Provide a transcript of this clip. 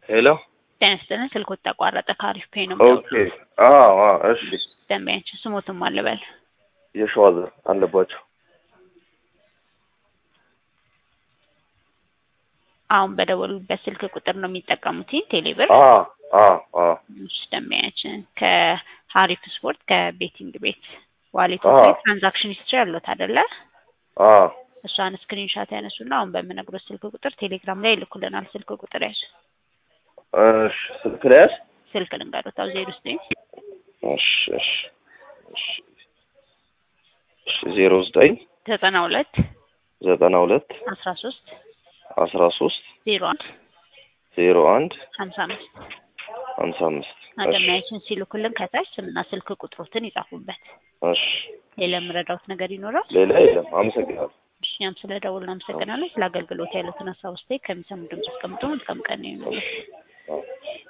ሄሎ ጤና ይስጥልን። ስልኮት ተቋረጠ። ከአሪፍ ፔ ነው ኦኬ። አዎ አዎ፣ እሺ። ደንበኛችን ስሞትም አልበል የሸዋዘር አለባቸው። አሁን በደወሉበት ስልክ ቁጥር ነው የሚጠቀሙት ቴሌብር። አዎ አዎ አዎ። እሺ፣ ደንበኛችን ከሀሪፍ ስፖርት ከቤቲንግ ቤት ዋሌት አዎ። ላይ ትራንዛክሽን ሂስትሪ ያለት አይደለ? አዎ እሷን ስክሪንሻት ያነሱና አሁን በምነግሮት ስልክ ቁጥር ቴሌግራም ላይ ይልኩልናል። ስልክ ቁጥር ያዙ። እሺ። ስልክ ላይ ያዝ። ስልክ ልንገሮታው ዜሮ ዘጠኝ እሺ እሺ እሺ እሺ። ዜሮ ዘጠኝ ዘጠና ሁለት ዘጠና ሁለት አስራ ሶስት አስራ ሶስት ዜሮ አንድ ዜሮ አንድ ሀምሳ አምስት ሀምሳ አምስት እሺ አደማያችን ሲልኩልን ከታች ስምና ስልክ ቁጥሮትን ይጻፉበት። እሺ። ሌላ የምረዳውት ነገር ይኖራል? ሌላ የለም። አመሰግናለሁ። እኛም ስለ ደውል እናመሰግናለን። ስለ አገልግሎት ያሉትን ሀሳብ አስተያየት ከሚሰሙ ድምጽ አስቀምጡ። መልካም ቀን ይሁንልን። አዎ።